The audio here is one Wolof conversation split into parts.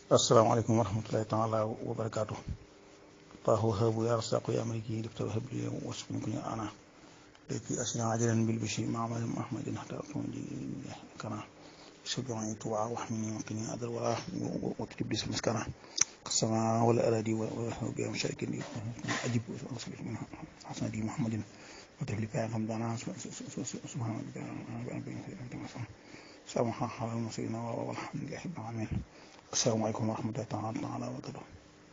asalaamaaleykum wa rahmatulahi taala wa barakaatu taahu habu ya rasaqu ya maliki difta wahab li wasukun kunya ana leki asina ajalan bil bishi ma'amal mahmadin hatta kunji kana سبحانه توعى واحمني وقني أذر ولا وتجب لي مسكنة السماء ولا أرادي ولا بها مشارك أجب من حسن دي محمد وتبلي بها حمدانا سبحان ربك سامحا حال المسيرين والحمد لله رب العالمين السلام عليكم ورحمة الله تعالى وبركاته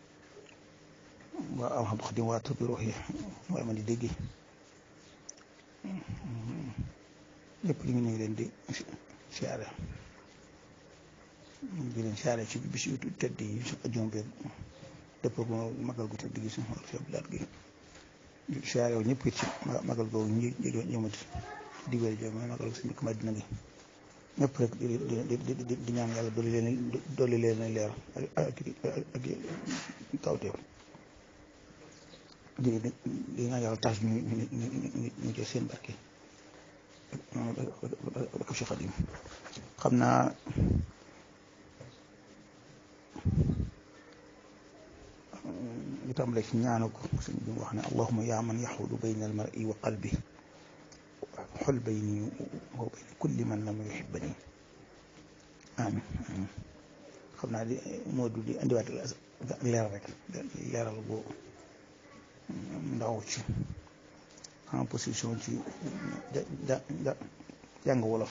والحمد خدمات بروحي وما دي ديجي lépp li ñu ngi leen di siyaare di leen siyaare ci bis yu tedd yi su ajjuma bi dëpp ko magal gu tedd gi su xol bilaat gi siyaare yow ñëpp it ci magal googu ñi jëmat digal jo mooy magal gu si njëkk Madina gi ñëpp rek di di di ñaan yàlla dolli leen dolli leen leer ak ak kawteef di di ñaan yàlla tas ñu ñu ñu jël seen barke ak Cheikh Xadim xam naa li tàmbale ci ñaanu ko sëñ bi wax ne allahuma yaa man yaxudu bayna al mar'i wa qalbi xol bayni wa bayna kulli man lam yuhibbani amin amin xam naa di moo du di indiwaat leeral rek leeral bu ndaw ci en position ci ja ja jàng wolof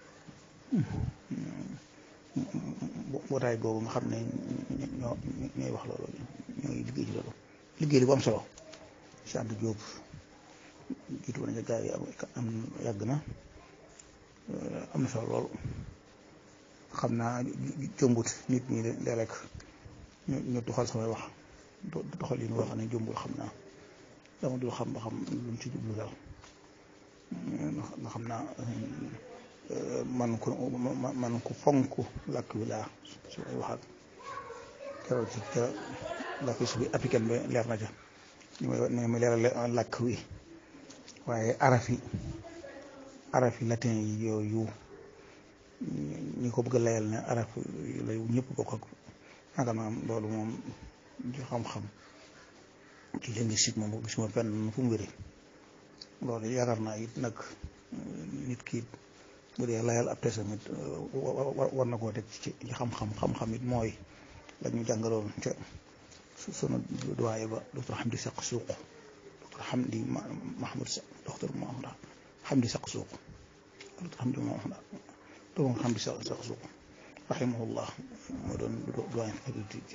mbootaay googu nga xam ne ñoo ñooy wax loolu ñooy liggéey ci loolu liggéey li bu am solo si ànd jóob jiitu woon nga gaa yi am yàgg na am na solo lool xam naa jombut nit ñi de rek ñu ñu doxal samay wax doxal yi ñu wax ne jombul xam naa dama dul xam ba xam luñ ci jublu daal nga xam naa man ku man ku fonk làkk wi laa su ay waxaat keroog ci ca làkk su bi africaine ba leer na ca ñu may ne ma leeral làkk wi waaye arafi arafi latin yi yooyu ñi ko bëgg a layal ne araf lay ñëpp bokk ak naka maam loolu moom ci xam-xam ci linguistique moom gisuma fenn fu mu wéree loolu yaakaar naa it nag nit ki bu dee layal ab tamit war na koo teg ci xam-xam xam-xam it mooy la ñu jàngaloon ca sunu doyen ba docteur Hamdi Saq Suuq docteur Hamdi Mahmoud Saq docteur Mahmoud Hamdi Saq Suuq docteur Hamdi Mahmoud docteur Hamdi Saq Suuq rahimahullah moo doon doyen faculté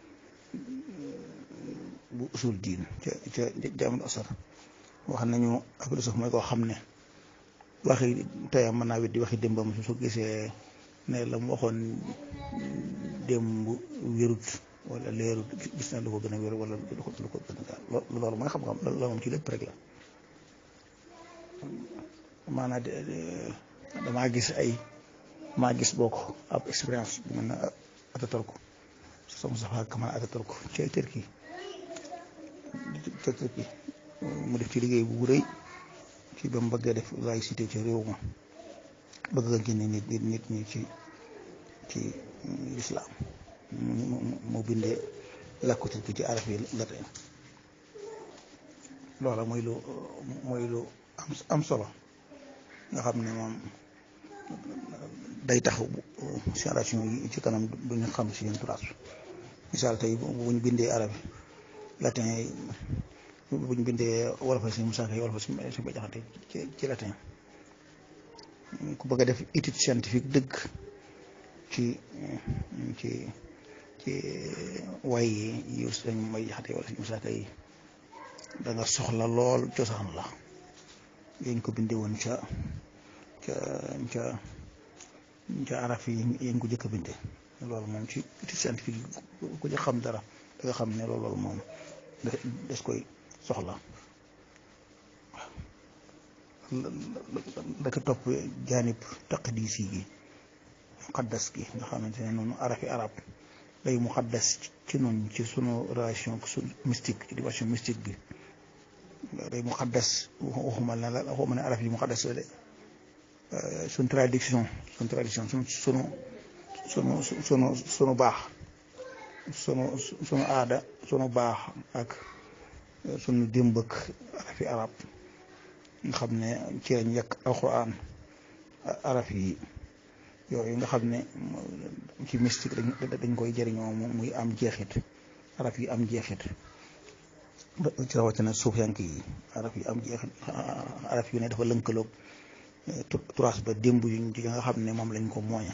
bu usul diin ca ca jaamul asar wax nañu philosophe mooy koo xam ne waxi teyam mën naa weddi waxi démbam su gisee ne la mu waxoon démb wérut wala leerut gis na lu ko gën a wér wala lu ko lu ko gën a loolu mooy xam-xam loolu moom ci lépp rek la maanaam damaa gis ay maa gis bokk ab expérience bu mën na atatal ko sama safa kamal atatal ko ci Turquie ca Turquie mu def ci liggéey bu rëy ci ba mu bëggee def laïcité ci réew ma bëgg nga génne nit nit ñi ci ci lislaam mu bindee làkku Turquie ci arab yi latin loola mooy lu mooy lu am am solo nga xam ne moom day tax génération yi ci kanam duñu xam si yéen turaas misaal tey bu ñu bindee arab latin yi bu ñu bindee wolof si Musaa Ka wolof si si ba jaxate ci ci latin ku bëgg a def étude scientifique dëgg ci ci ci way yi yu dañ may jaxate wala si Musaa Ka yi da nga soxla lool cosaan la yéen ko bindee woon ca ca ca ca araf yi yéen ko jëkk a bindee loolu moom ci étude scientifique ku ci xam dara da nga xam ne loolu moom des koy soxla da ko topp jaanib taqdisi gi muqaddas gi nga xamante ne noonu arafi arab day muqaddas ci noonu ci sunu relation su mystique ci dimension mystique bi day muqaddas waxuma la la waxuma ne araf yi muqaddas la de suñ traduction suñ traduction suñ sunu sunu sunu sunu baax sunu sunu aada sunu baax ak sunu démb ak arafi arab nga xam ne ci lañ yekk alxuraan araf yi yooyu nga xam ne ci mystique dañ koy jëriñoo muy am jeexit araf yi am jeexit ci rawatina suufiyank yi araf yi am jeexit araf yu ne dafa lënkaloog turaas ba démb yuñ ci nga xam ne moom lañ ko mooña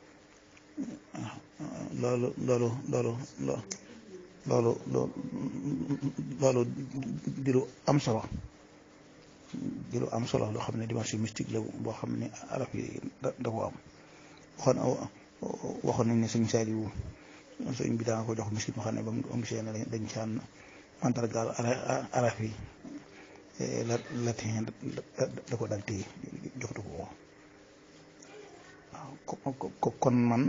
loolu loolu loolu loolu loolu di lu am solo di lu am solo loo xam ne dimension mystique la boo xam ne araf yi da ko am waxoon waxoon nañ ne sëñ Saliou sëñ bi daa ko jox mystique moo xam ne ba mu gisee ne dañ caan mandargaal araf yi latin da ko dal téye joxtu ko waaw kon man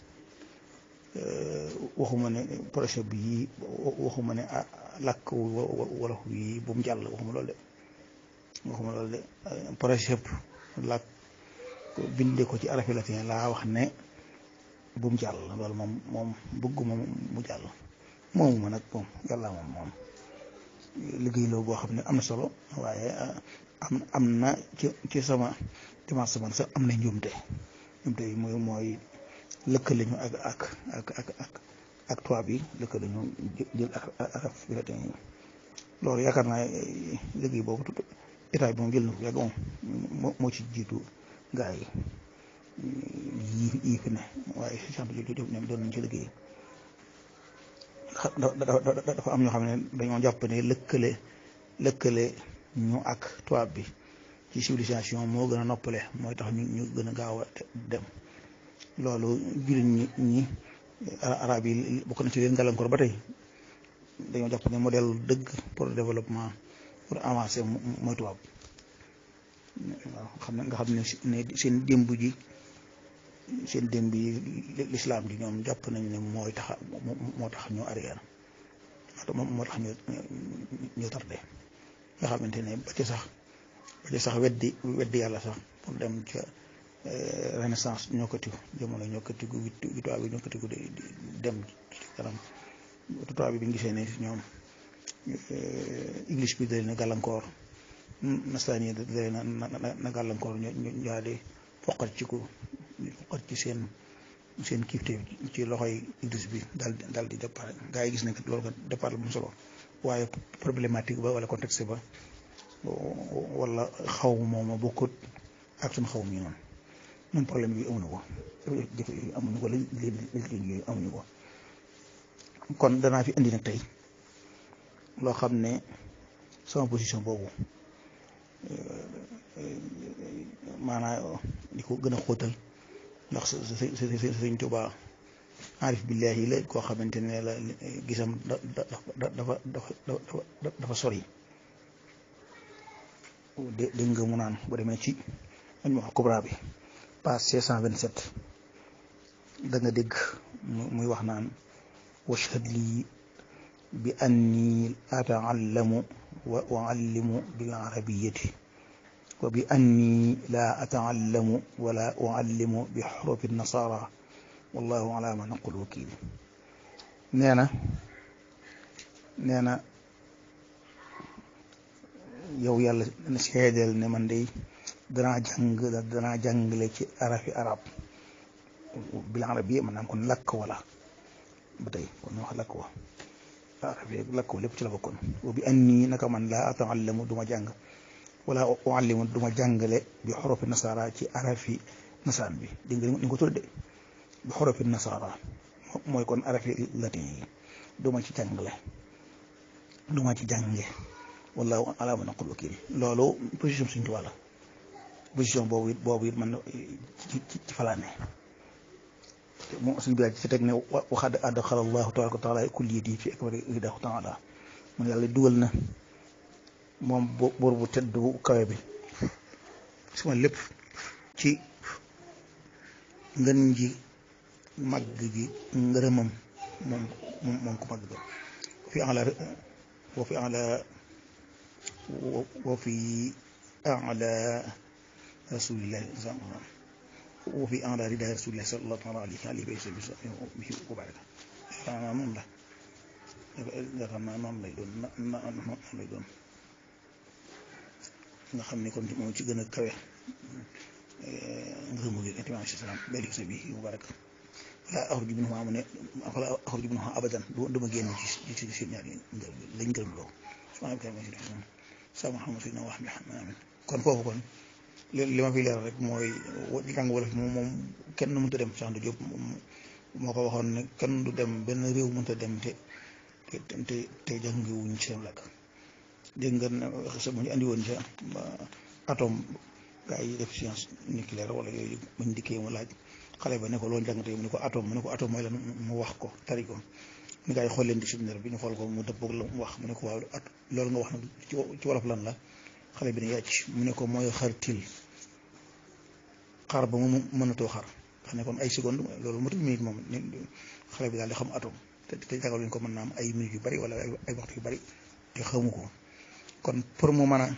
waxuma ne projet bi waxuma ne làkk wolof yi bu mu jàll waxuma loolu de waxuma loolu de projet làkk binde ko ci arafi latin laa wax ne bu mu jàll loolu moom moom bëgguma mu jàll moomu ma nag moom yàlla moom moom liggéey loo boo xam ne am na solo waaye am am na ci ci sama dimanche man sax am na njuumte njuumte yi mooy mooy lëkkale ñu ak ak ak ak ak ak tubaab yi lëkkale ñu jël ak araf bi la tey loolu yaakaar naa liggéey boobu état bi moom jël na ko yàgg moom moo ci jiitu gaa yi yii yii fi ne waaye si sant jooju ñoom doon nañ ci liggéey dafa am ñoo xam ne dañoo jàpp ne lëkkale lëkkale ñu ak tubaab bi ci civilisation moo gën a noppale mooy tax ñu ñu gën a gaaw a dem loolu jullit ñi ñi arab yi bokk na ci leen gàllankoor ba tey dañoo jàpp ne modèle dëgg pour développement pour avancer mooy tubaab waaw xam ne nga xam ne seen démb ji seen démb yi lislaam ji ñoom jàpp nañ ne mooy tax moo tax ñu arrière moo tax ñu ñu tardé nga xamante ne ba ci sax ba ci sax weddi weddi yàlla sax pour dem ca renaissance ñokkatiku jamono ñokkatiku wi tubaab bi ñokkatiku dem ci kanam tubaab bi bi ñu gisee ne ñoom english bi da leen a gàllankoor nasaraan yi da leen a na gàllankoor ñu ñu daal di foqat ci ko foqat ci seen seen kiifte ci loxoy english bi daal di daal di départ gaa yi gis nañ loolu ko départ la mu solo waaye problématique ba wala contexte ba wala xaw mooma bokkut ak suñu xaw mi noonu ñun problème yi amuñu ko jafe yooyu amuñu ko léegi yooyu amuñu ko kon danaa fi indi nag tey loo xam ne sama position boobu maanaam di ko gën a xóotal ndax sëñ Tuubaa arif billahi la koo xamante ne la gisam da dafa dafa dafa sori dégg nga mu naan bu demee ci añ wax kubra bi page 627 da nga dégg muy wax naan washhad lii bi anni ataallamu wa uallimu bil arabiyati wa bi anni la ataallamu wala uallimu bi xurufi nasara wallahu ala ma naqul wakil nee na nee na yow yàlla seedeel ne man day danaa jàng danaa jàngale ci arafi arab bil arab yi maanaam kon lakk wala ba tey kon ñu wax lakk wa arab yi lakk wa lépp ci la bokkoon wa bi anni naka man laa ataallamu du ma jàng wala uallimu du ma jàngale bi xorofi nasara ci arafi nasaraan bi dégg nga ni ko tudde bi xorofi nasara mooy kon arafi latin yi du ma ci jàngale du ma ci jànge wallahu ala ma naqul wakil loolu position suñu tubaab la position boobu it boobu it man ci ci falaane moom suñu biir ci teg ne waxaat adxala allahu tabaraka wa taala kulliyati fi akbari ridahu taala mun yàlla dugal na moom buur bu tedd bu kawe bi suma lépp ci ngën ji màgg gi ngërëmam moom moom ko màgg ga fi ala wa fi ala wa fi ala rasulillahi wa fi ala rida rasulillahi sallallahu alayhi wa sallam wa baraka naa noonu la yaakaar naa noonu lay doon na na noonu lay doon nga xam ne kon moom ci gën a kawe ngërëmu gi intimaa si salaam belli sa bi mubarak wala axruju minhumaa mu ne wala axruju minhumaa abadan du ma génn ci ci seen ñaari ngërëm lañ gërëm loo subhaanaka sa Muhammad sayyidina wa amin kon foofu kon li ma fi leer rek mooy jàng wolof moom moom kenn mënut a dem Cheikh Anta Diop moo ko waxoon ne kenn du dem benn réew mënut a dem te te te te jàngiwuñ ci seen làkk dégg nga sa mu ñu andi woon ca atome gaa yi def science nucléaire wala yooyu bañ dikkee mu laaj xale ba ne ko loolu jàng tey mu ne ko atome mu ne ko atome mooy lan mu wax ko tari ko ni gaa yi xool leen dictionnaire bi ñu xool ko mu dëppoog la mu wax mu ne ko waaw at loolu nga wax nag ci wolof lan la xale bi ne yàcc mu ne ko mooy xar til xar ba mu mënatoo xar ndax ne kon ay seconde loolu matul minute moom xale bi daal di xam atome te te jàngal ñu ko mën naa am ay minutes yu bari wala ay waxtu yu bari te xamu ko kon pour mu mën a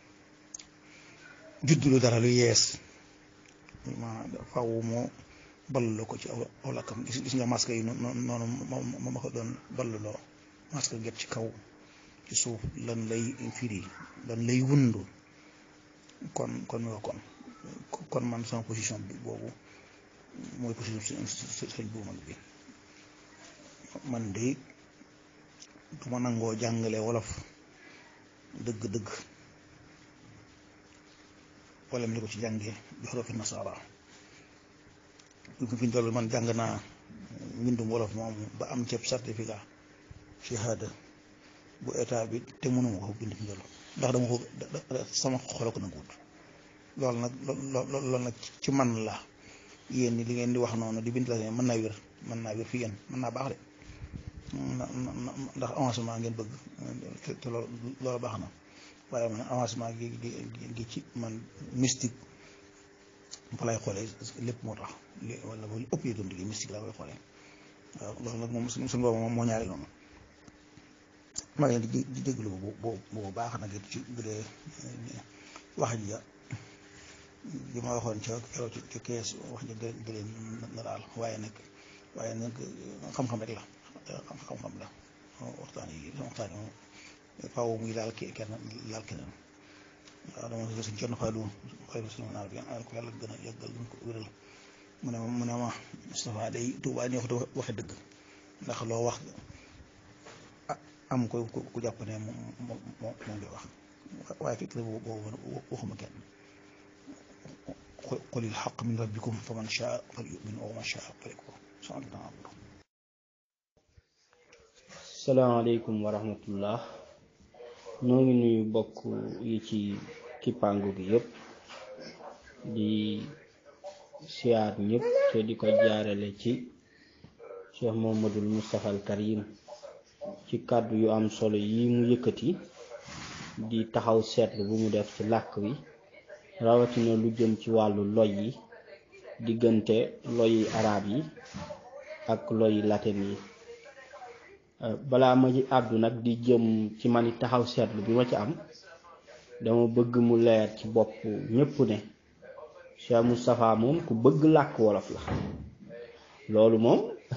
juddulu dara lu yees maanaam faaw moo ballaloo ko ci aw aw lakkam gis gis nga masque yi noonu ma ma ko doon ballaloo masque get ci kaw ci suuf lan lay firi lan lay wundu kon kon mi wax kon kon man sama position bi boobu mooy position sëñ bu mag bi man de du ma nangoo jàngale wolof dëgg-dëgg wala mi ko ci jàngee bi xorofi nasaara fi ñu toll man jàng naa mbindum wolof moom ba am ceeb certificat shahada bu état bi te mënuma ko bind fi njël ndax dama ko sama xolo ko nanguwut loolu nag loolu nag ci man la yéen ni li ngeen di wax noonu di bind la mën naa wér mën naa wér fi yéen mën naa baax de ndax avancement ngeen bëgg te loolu baax na waaye man avancement gi gi ci man mystique fa lay xoolee lépp moo tax li wala ba ëpp yi doon liggéey mystique laa koy xoolee waaw loolu nag moom suñu boobu moom moo ñaari noonu maa ngi leen di déglu bu bu baax nag it ci bu dee wax ji li ma waxoon ca keroog ci kees wax ji da leen na daal waaye nag waaye nag xam-xam rek la xam-xam la waxtaan yi waxtaan yi moom faaw muy laal kii kenn laal keneen waaw dama ko suñ kenn faalu xëy na suñu naar bi yàlla ko yàlla gën a yàggal gën ko wéral mu ne ma mu ne ma Moustapha day Tuubaa ni wax waxe dëgg ndax loo wax am ko ku jàpp ne moom moom moom ngay wax waaye fekk na boobu waxuma kenn qulil xaq min rabbikum fa man shaa falyu'min wa man shaa falyakfur salaamaaleykum wa rahmatullah noo ngi nuyu bokk yi ci kippaangu gi yëpp di siyaar ñëpp te di ko jaarale ci Cheikh Mouhamadoul Moustapha al Karim ci kàddu yu am solo yi mu yëkkati di taxaw seetlu bu mu def ci làkk wi rawatina lu jëm ci wàllu loy yi diggante loyi arab yi ak loyi latin yi balaa ma ci àddu nag di jëm ci mani taxaw seetlu bi ma ci am dama bëgg mu leer ci bopp ñépp ne Cheikh Moustapha moom ku bëgg làkk wolof la loolu moom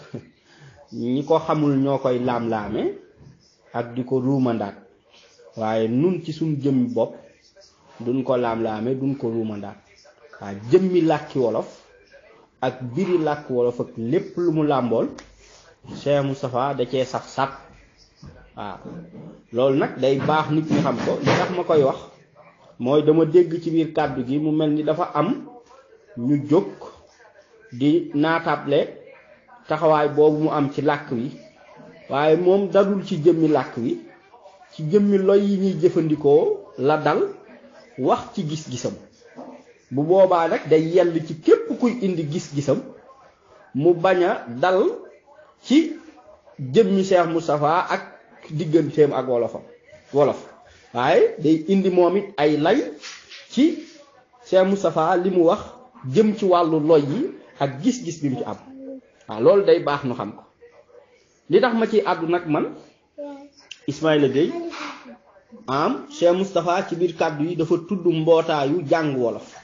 ñi ko xamul ñoo koy laam-laame ak di ko ruumandaat waaye nun ci suñ jëmmi bopp duñ ko laam-laame duñ ko ruumandaat waaye jëmmi làkki wolof ak biri làkk wolof ak lépp lu mu làmbool Cheikh Moustapha da cee saf sap waaw loolu nag day baax nit ñi xam ko li tax ma koy wax mooy dama dégg ci biir kàddu gi mu mel ni dafa am ñu jóg di naatable taxawaay boobu mu am ci làkk wi waaye moom dadul ci jëmmi làkk wi ci jëmmi loy yi ñuy jëfandikoo la dal wax ci gis-gisam bu boobaa nag day yell ci képp kuy indi gis-gisam mu bañ a dal ci jëmmi Cheikh Moustapha ak digganteem ak wolofam wolof waaye day indi moom it ay lay ci Cheikh Moustapha li mu wax jëm ci wàllu loy yi ak gis-gis bi mu ci am waaw loolu day baax nu xam ko li tax ma ci àddu nag man Ismaïla Gueye am Cheikh Moustapha ci biir kàddu yi dafa tudd mbootaayu jàng wolof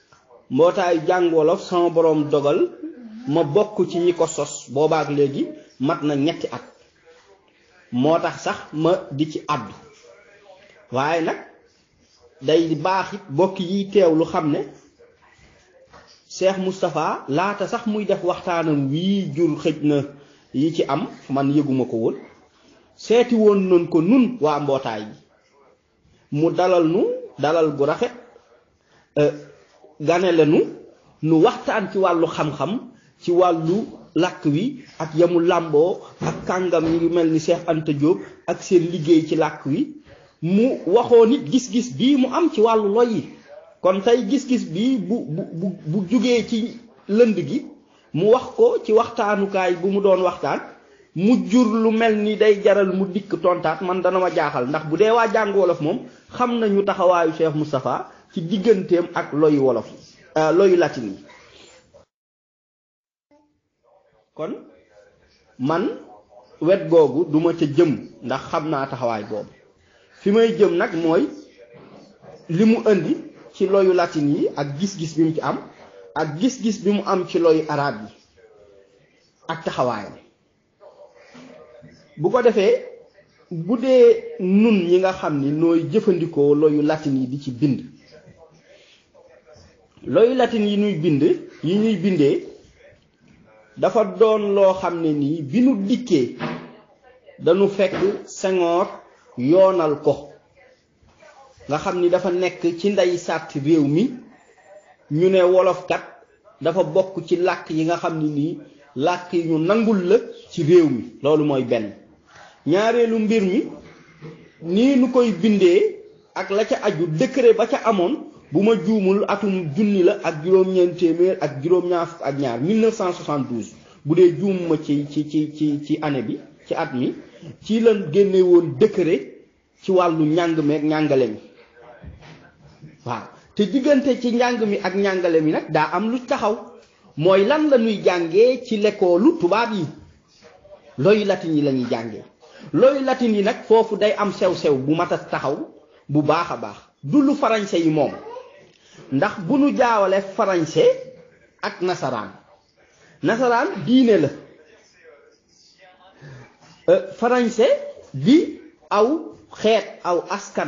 mbootaayu jàng wolof sama boroom dogal ma bokk ci ñi ko sos boobaak léegi mat na ñetti at moo tax sax ma di ci àddu waaye nag day baax it bokk yi teew lu xam ne Cheikh Moustapha laata sax muy def waxtaanam wii jur xëj na yi ci am man yëguma ko woon seeti woon noonu ko nun waa mbootaay bi mu dalal nu dalal gu rafet ganele nu nu waxtaan ci wàllu xam-xam ci wàllu làkk wi ak yamu làmboo ak kàngam yi mel ni Cheikh Anta Diop ak seen liggéey ci làkk wi mu waxoo nit gis-gis bii mu am ci wàllu loy yi kon tey gis-gis bii bu bu bu jugee ci lënd gi mu wax ko ci waxtaanukaay bu mu doon waxtaan mu jur lu mel ni day jaral mu dikk tontaat man dana ma jaaxal ndax bu dee waa jàng wolof moom xam nañu taxawaayu Cheikh Moustapha ci digganteem ak loyu wolof yi loyu latin yi kon man wet googu duma ca jëm ndax xam naa taxawaay boobu fi may jëm nag mooy li mu indi ci loyu latin yi ak gis-gis bi mu ci am ak gis-gis bi mu am ci loyu arab yi ak taxawaayam bu ko defee bu dee nun ñi nga xam ni nooy jëfandikoo loyu latin yi di ci bind loyu latin yi ñuy bind yi ñuy bindee dafa doon loo xam ne nii bi nu dikkee dañu fekk Senghor yoonal ko nga xam ni dafa nekk ci ndey sàtt réew mi ñu ne wolofkat dafa bokk ci làkk yi nga xam ne nii làkk yi ñu nangul la ci réew mi loolu mooy benn ñaareelu mbir mi nii nu koy bindee ak la ca aju décret ba ca amoon bu ma juumul atum junni la ak juróom-ñeent téeméer ak juróom-ñaar fukk ak ñaar 1972 bu dee juumuma ci ci ci ci ci année bi ci at mi ci lan génne woon décret ci wàllu njàng mi ak njàngale mi waaw te diggante ci njàng mi ak njàngale mi nag daa am lu taxaw mooy lan la ñuy jàngee ci lekkoolu tubaab yi looyu latin yi la ñuy jàngee looyu latin yi nag foofu day am sew-sew bu mat a taxaw bu baax a baax du lu farañse yi moom ndax bu nu jaawale farañse ak nasaraan nasaraan diine la farañse di aw xeet aw askan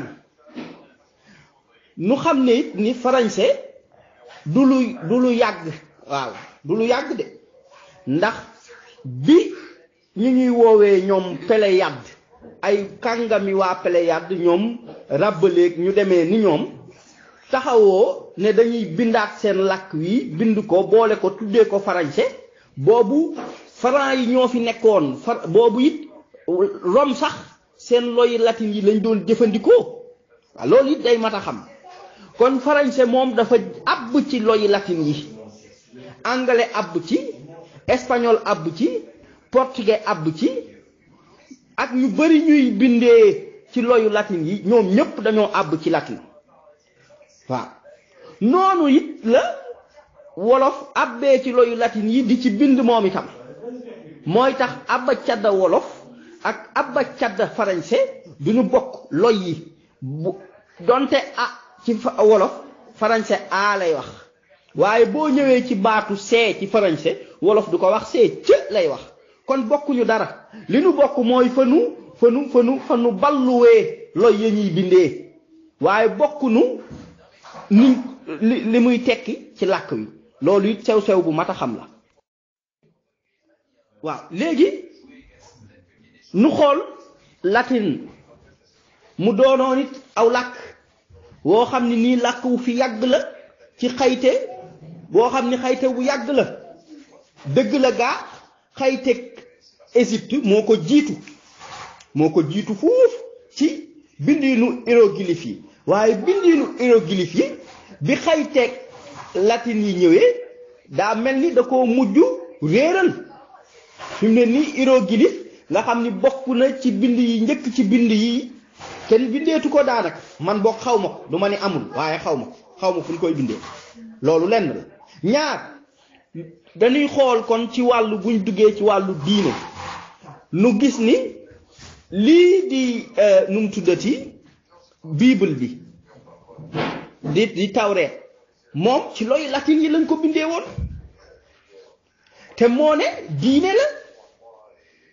nu xam ne it ni farañse du lu du lu yàgg waaw du lu yàgg de ndax bi ñu ñuy woowee ñoom Pléiade ay kàngami waa Pléiade ñoom ràbbaleeg ñu demee ni ñoom taxawoo ne dañuy bindaat seen làkk wi bind ko boole ko tuddee ko farañse boobu faran yi ñoo fi nekkoon far boobu it Rome sax seen loyi latin yi lañ doon jëfandikoo waaw loolu it day mat a xam kon farañse moom dafa àbb ci loyi latin yi anglais àbb ci espagnol àbb ci portugais àbb ci ak ñu bari ñuy bindee ci loyu latin yi ñoom ñépp dañoo àbb ci latin waaw noonu it la wolof àbbee ci loyu latin yi di ci bind moom itam mooy tax abba cadda wolof ak abba cadda farañse duñu bokk loy yi bu donte a ci wolof farañse a lay wax waaye boo ñëwee ci baatu see ci farañse wolof du ko wax see cë lay wax kon bokkuñu dara li nu bokk mooy fa nu fa nu fa nu fa nu balluwee loy ya ñuy bindee waaye bokkunu ni li li muy tekki ci làkk wi loolu it sew-sew bu mat a xam la waaw léegi nu xool latin mu doonoon it aw làkk woo xam ne nii làkk wu fi yàgg la ci xayte boo xam ni xayte bu yàgg la dëgg la gaa xayte Égypte moo ko jiitu moo ko jiitu fuuf ci bindiinu hiéroglyphe yi waaye bindiinu hiéroglyphe yi bi xayteeg latin yi ñëwee daa mel ni da koo mujj réeral fi mu ne nii hiéroglyphe nga xam ni bokk na ci bind yi njëkk ci bind yi kenn bindeetu ko daanaka man bokk xaw ma ko du ma ni amul waaye xaw ma ko xaw ma fu ñu koy bindee loolu lenn la ñaar dañuy xool kon ci wàllu buñ duggee ci wàllu diine nu gis ni lii di nu mu tuddati bible bi di di tawreet moom ci looy latin yi lañ ko bindee woon te moo ne diine la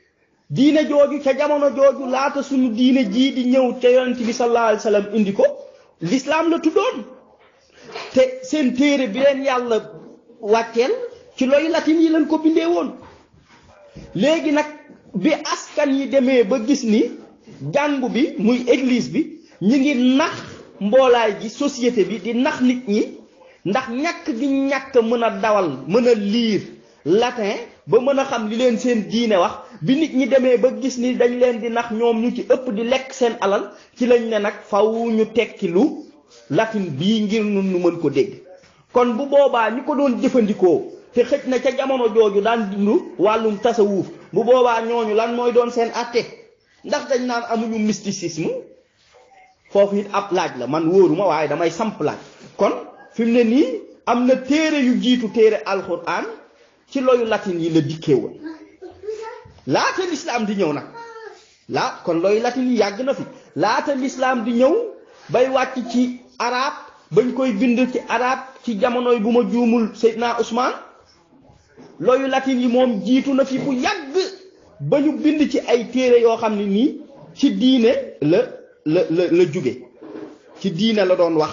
diine jooju ca jamono jooju laata suñu diine jii di ñëw ca yonent bi sallallahu alayhi wa sallam indi ko l'islam la tuddoon te seen téere bi leen yàlla wàcceel ci looy latin yi lañ ko bindee woon léegi nag bi askan yi demee ba gis ni jàngu bi muy église bi ñu ngi nax mboolaay gi société bi di nax nit ñi ndax ñàkk gi ñàkk mën a dawal mën a liir latin ba mën a xam li leen seen diine wax bi nit ñi demee ba gis ni dañ leen di nax ñoom ñu ci ëpp di lekk seen alal ci lañ ne nag faw ñu tekki lu latin bii ngir nun nu mën ko dégg kon bu boobaa ñi ko doon jëfandikoo te xëj na ca jamono jooju daan dund wàllum tasawuf bu boobaa ñooñu lan mooy doon seen àtte ndax dañ naan amuñu mysticisme foofu it ab laaj la man wóoruma waaye damay samp laaj kon fi mu ne nii am na téere yu jiitu téere alxuraan ci loyu latin yi la dikkee woon laata lislaam di ñëw nag laa kon loyu latin yi yàgg na fi laata lislaam di ñëw bay wàcc ci arab bañ koy bind ci arab ci jamonoy bu ma juumul Seydina Ousmane loyu latin yi moom jiitu na fi bu yàgg ba ñu bind ci ay téere yoo xam ne nii ci diine la la la la jóge ci diine la doon wax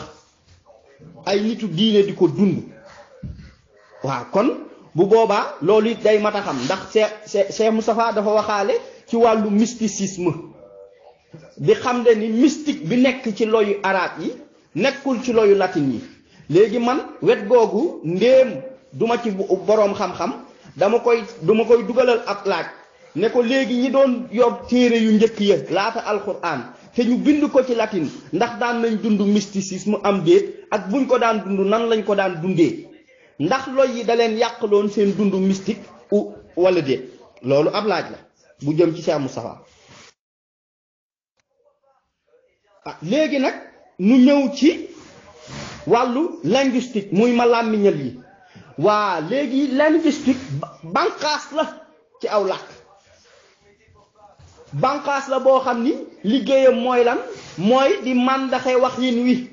ay nitu diine di ko dund waaw kon bu boobaa loolu it day mat a xam ndax Cheikh Cheikh Moustapha dafa waxaale ci wàllu mysticisme di xam ne ni mystique bi nekk ci loyu arab yi nekkul ci loyu latin yi léegi man wet googu ndéem duma ci boroom xam-xam dama koy duma koy dugalal ab laaj ne ko léegi ñi doon yor téere yu njëkk ya laata alquran te ñu bind ko ci latin ndax daan nañ dund mysticisme am déet ak buñ ko daan dund nan lañ ko daan dundee ndax loy yi da leen yàqaloon seen dund mystique u wala déet loolu ab laaj la bu jëm ci Cheikh Moustapha ah léegi nag nu ñëw ci wàllu linguistique muy ma làmmiñal yi waa léegi linguistique banqaas la ci aw làkk banqaas la boo xam ni liggéeyam mooy lan mooy di màndaxe wax yin wi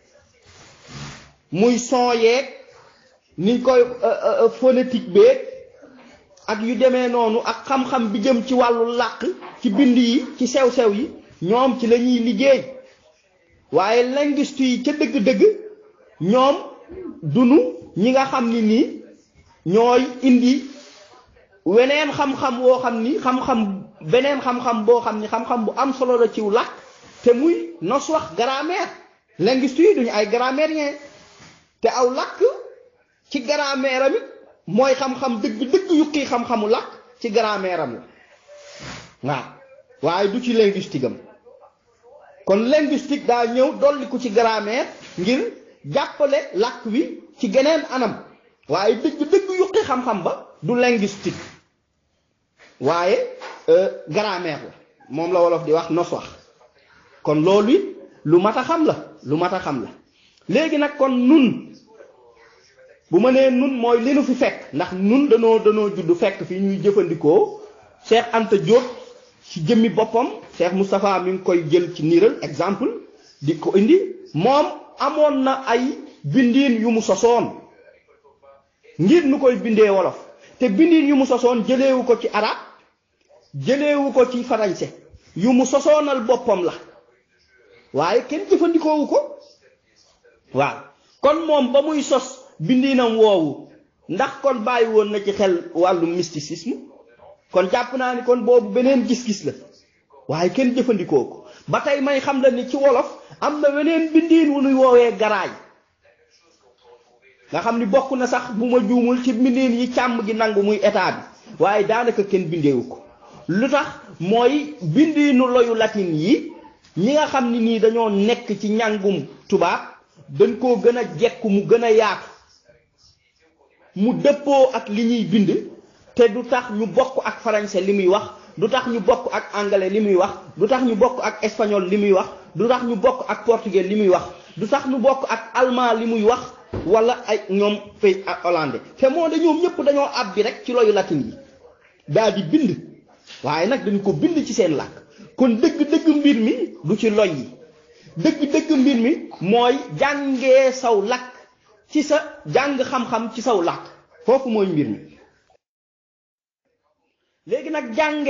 muy son yeeg niñ koy phonétique beeg ak yu demee noonu ak xam-xam bi jëm ci wàllu làkk ci bind yi ci sew-sew yi ñoom ci la ñuy liggéey waaye linguiste yi ca dëgg-dëgg ñoom dunu ñi nga xam ni nii ñooy indi weneen xam-xam woo xam ni xam-xam beneen xam-xam boo xam ni xam-xam bu am solo la ciw làkk te muy nos wax grammaire linguiste yi duñu ay grammairien te aw làkk ci grammaire am it mooy xam-xam dëgg-dëgg yukki xam-xamu làkk ci grammaire am la waaw waaye du ci linguistique am kon linguistique daa ñëw dolliku ci grammaire ngir jàppale làkk wi ci geneen anam waaye dëgg-dëgg yukki xam-xam ba du linguistique waaye grammaire la moom la wolof di wax nos wax kon loolu it lu mat a xam la lu mat a xam la léegi nag kon nun bu ma nee nun mooy li nu fi fekk ndax nun danoo danoo judd fekk fi ñuy jëfandikoo Cheikh Anta Diop ci jëmmi boppam Cheikh Moustapha mi ngi koy jël ci niiral exemple di ko indi moom amoon na ay bindiin yu mu sosoon ngir nu koy bindee wolof te bindiin yu mu sosoon jëleewu ko ci arab jëleewu ko ci français yu mu sosoonal boppam la waaye kenn jëfandikoowu ko waaw kon moom ba muy sos bindiinam woowu ndax kon bàyyi woon na ci xel wàllu mysticisme kon jàpp naa ni kon boobu beneen gis-gis la waaye kenn jëfandikoo ko ba tey may xam la ni ci wolof am na weneen bindiin wu nuy woowee garaay nga xam ni bokk na sax bu ma juumul ci bindiin yi càmm gi nangu muy état bi waaye daanaka kenn bindeewu ko lu tax mooy bindiinu loyu latin yi ñi nga xam ni nii dañoo nekk ci njàngum tubaab dañ koo gën a jekku mu gën a yaatu mu dëppoo ak li ñuy bind te du tax ñu bokk ak français li muy wax du tax ñu bokk ak anglais li muy wax du tax ñu bokk ak espagnol li muy wax du tax ñu bokk ak portugais li muy wax du tax ñu bokk ak allemand li muy wax wala ay ñoom pays ak hollandais te moo de ñoom ñëpp dañoo ab bi rek ci loyu latin yi daal di bind waaye nag dañu ko bind ci seen làkk kon dëgg-dëgg mbir mi du ci loy yi dëgg-dëgg mbir mi mooy jàngee saw làkk ci sa jàng xam-xam ci saw làkk foofu mooy mbir mi léegi nag jàngee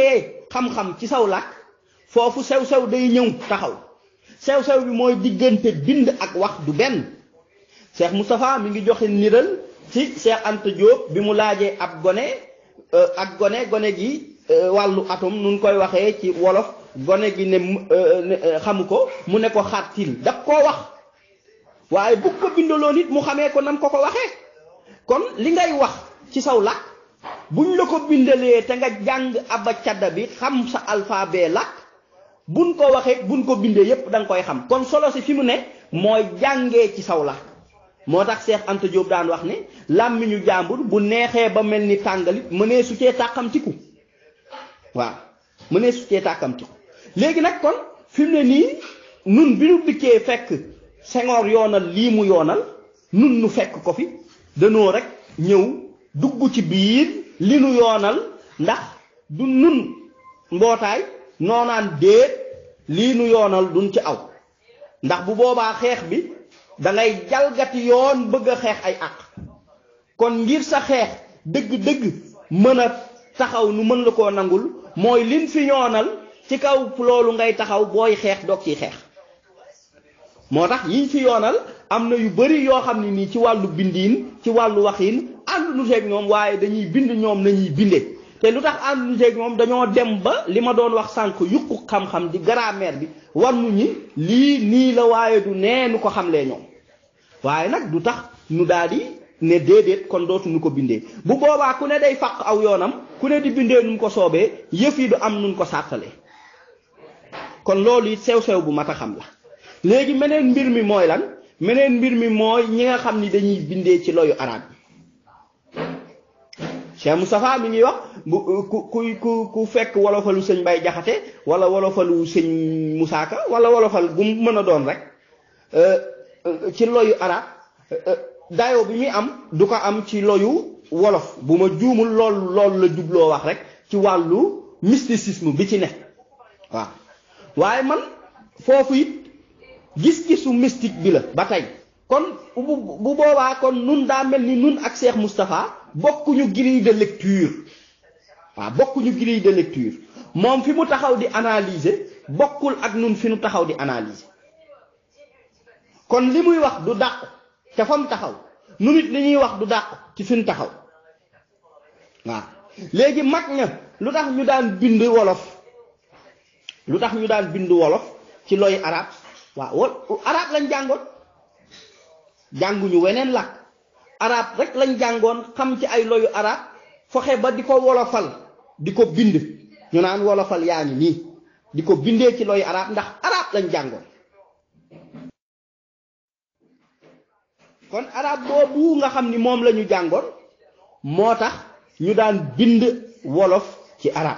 xam-xam ci saw làkk foofu sew-sew day ñëw taxaw sew-sew bi mooy diggante bind ak wax du benn Cheikh Moustapha mi ngi joxe niral ci Cheikh Anta Diop bi mu laajee ab gone ak gone gone gi wàllu atom nun koy waxee ci wolof gone gi ne xamu ko mu ne ko xàttil daf koo wax waaye bu ko bindaloon it mu xamee ko nam ko ko waxee kon li ngay wax ci saw làkk buñ la ko bindalee te nga jàng aba cadda bi xam sa alphabet làkk buñ ko waxee buñ ko bindee yépp da nga koy xam kon solo si fi mu ne mooy jàngee ci saw làkk moo tax Cheikh Anta Diop daan wax ne làmmiñu jàmbur bu neexee ba mel ni tàngalit mënee su cee tàkkamtiku waaw mënee su cee tàkkamtiku léegi nag kon fi mu ne nii nun bi nu dikkee fekk Senghor yoonal lii mu yoonal nun nu fekk ko fi danoo rek ñëw dugg ci biir li nu yoonal ndax du nun mbootaay noonaan déet lii nu yoonal duñ ci aw ndax bu boobaa xeex bi da ngay jalgati yoon bëgg a xeex ay àq kon ngir sa xeex dëgg-dëgg mën a taxaw nu mën la koo nangul mooy lin fi yoonal ci kaw loolu ngay taxaw booy xeex doog ciy xeex moo tax yiñ fi yoonal am na yu bari yoo xam ne nii ci wàllu bindiin ci wàllu waxiin ànd nu seeg ñoom waaye dañuy bind ñoom nañuy binde te lu tax ànd nu seeg ñoom dañoo dem ba li ma doon wax sànq yuqu xam-xam di grammaire bi war nu ñi lii nii la waaye du nee nu ko xamlee ñoom waaye nag du tax nu daal di ne déedéet kon dootuñu ko bindee bu boobaa ku ne day fàq aw yoonam ku ne di bindee nu mu ko soobee yëf yi du am nun ko sàttalee kon loolu it sew-sew bu mat a xam la léegi meneen mbir mi mooy lan meneen mbir mi mooy ñi nga xam ni dañuy bindee ci loyu arab yi Cheikh Moustapha mi ngi wax bu ku ku ku ku fekk wolofalu sëñ Mbay Jaxate wala wolofalu sëñ Musaa Ka wala wolofal bu mu mën a doon rek ci loyu arab dayo bi muy am du ko am ci loyu wolof bu ma juumul lool loolu la jubloo wax rek ci wàllu mysticisme bi ci ne waaw waaye man foofu it gis-gisu mystique bi la ba tey kon bu bu boobaa kon nun daa mel ni nun ak Cheikh Moustapha bokkuñu grille de lecture waaw bokkuñu grille de lecture moom fi mu taxaw di analyser bokkul ak nun fi nu taxaw di analyser kon li muy wax du dàqu te fa mu taxaw nu nit li ñuy wax du dàqu ci fi nu taxaw waaw léegi mag ña lu tax ñu daan bind wolof lu tax ñu daan bind wolof ci looy arab waaw wol arab lañ jàngoon jànguñu weneen làkk arab rek lañ jàngoon xam ci ay loyu arab fexe ba di ko wolofal di ko bind ñu naan wolofal yaa ngi nii di ko bindee ci loyu arab ndax arab lañ jàngoon kon arab boobu nga xam ni moom la ñu jàngoon moo tax ñu daan bind wolof ci arab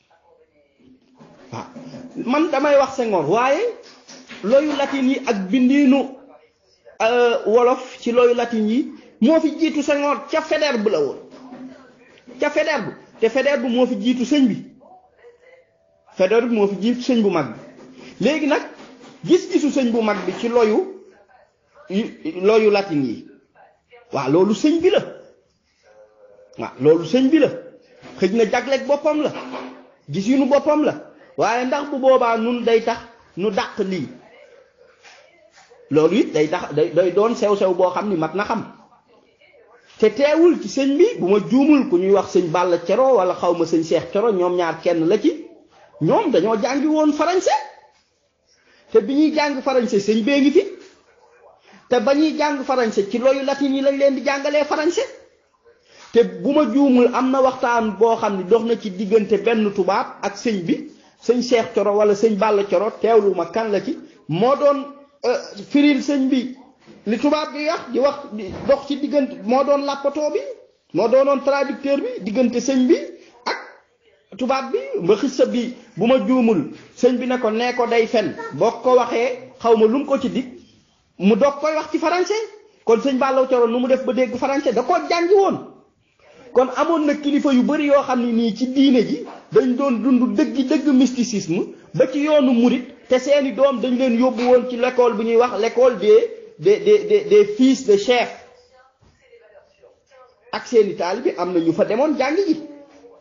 waaw man damay wax Senghor waaye loyu latin yi ak bindiinu wolof ci loyu latin yi moo fi jiitu Senghor ca Faidherbe la woon ca Faidherbe te Faidherbe moo fi jiitu sëñ bi Faidherbe moo fi jiitu sëñ bu mag bi léegi nag gis-gisu sëñ bu mag bi ci loyu loyu latin yi waaw loolu sëñ bi la waaw loolu sëñ bi la xëj na jagleeg boppam la gis yu nu boppam la waaye ndax bu boobaa nun day tax nu dàq lii loolu it day tax day day doon sew-sew boo xam ni mat na xam te teewul ci sëñ bi bu ma juumul ku ñuy wax sëñ Balla Coro wala xaw ma sëñ Cheikh Coro ñoom ñaar kenn la ci ñoom dañoo jàngi woon français te bi ñuy jàng français sëñ bee ngi fi te ba ñuy jàng français ci loyu latin yi lañ leen di jàngalee français te bu ma juumul am na waxtaan boo xam ne dox na ci diggante benn tubaab ak sëñ bi sëñ Cheikh Coro wala sëñ Balla Coro teewlu ma kan la ci moo doon firil sëñ bi li tubaab bi wax di wax di dox ci diggante moo doon làppatoo bi moo doonoon traducteur bi diggante sëñ bi ak tubaab bi ba xissa bi bu ma juumul sëñ bi ne ko nee ko day fen boo ko waxee xaw ma lu mu ko ci dig mu doog koy wax ci français kon sëñ Balla Coro nu mu def ba dégg français da koo jàngi woon kon amoon na kilifa yu bari yoo xam ne nii ci diine ji dañ doon dund dëggi dëgg mysticisme ba ci yoonu murit te seeni doom dañ leen yóbbu woon ci l'école bu ñuy wax l'école des des des des fils de chef ak seeni taalibe am na ñu fa demoon jàngi ji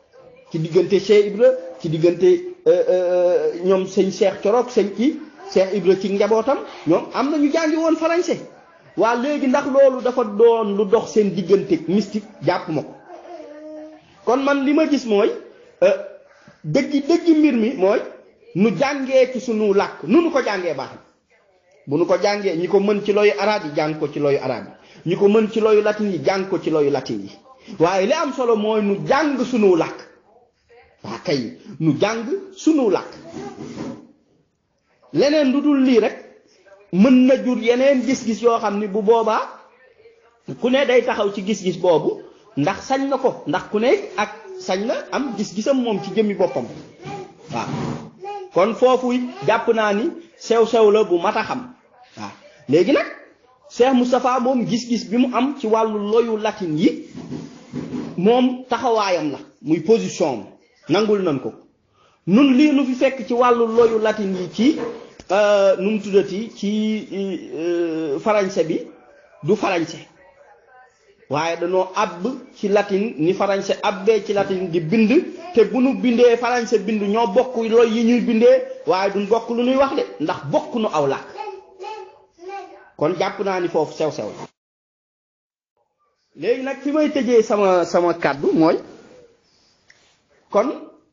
ci diggante Cheikh Ibra ci diggante ñoom sëñ Cheikh Corook sëñ ci Cheikh Ibra ci njabootam ñoom am na ñu jàngi woon français waa léegi ndax loolu dafa doon lu dox seen diggante mystique jàpp ma ko kon man li ma gis mooy dëggi dëggi mbir mi mooy nu jàngee ci sunu làkk nu nu ko jàngee baax na bu nu ko jàngee ñi ko mën ci looyu arabe yi jàng ko ci looyu arabe yi ñi ko mën ci looyu latin yi jàng ko ci looyu latin yi waaye li am solo mooy nu jàng sunu làkk waa kay nu jàng sunu làkk leneen lu dul lii rek mën na jur yeneen gis-gis yoo xam ni bu boobaa ku ne day taxaw ci gis-gis boobu ndax sañ na ko ndax ku ne ak sañ na am gis-gisam moom ci jëmmi boppam waaw kon foofu jàpp naa ni sew-sew la bu mat a xam waaw léegi nag Cheikh Moustapha moom gis-gis bi mu am ci wàllu loyu latin yi moom taxawaayam la muy position am nangul nañ ko nun lii nu fi fekk ci wàllu loyu latin yi ci nu mu tuddati ci farañse bi du farañse waaye dañoo àbb ci latin ni farañse abbee ci latin di bind te bu nu bindee farañse bind ñoo bokk loy yi ñuy bindee waaye duñ bokk lu ñuy wax de ndax bokk nu aw làkk kon jàpp naa ni foofu sew-sew la léegi nag fi may tëjee sama sama kàddu mooy kon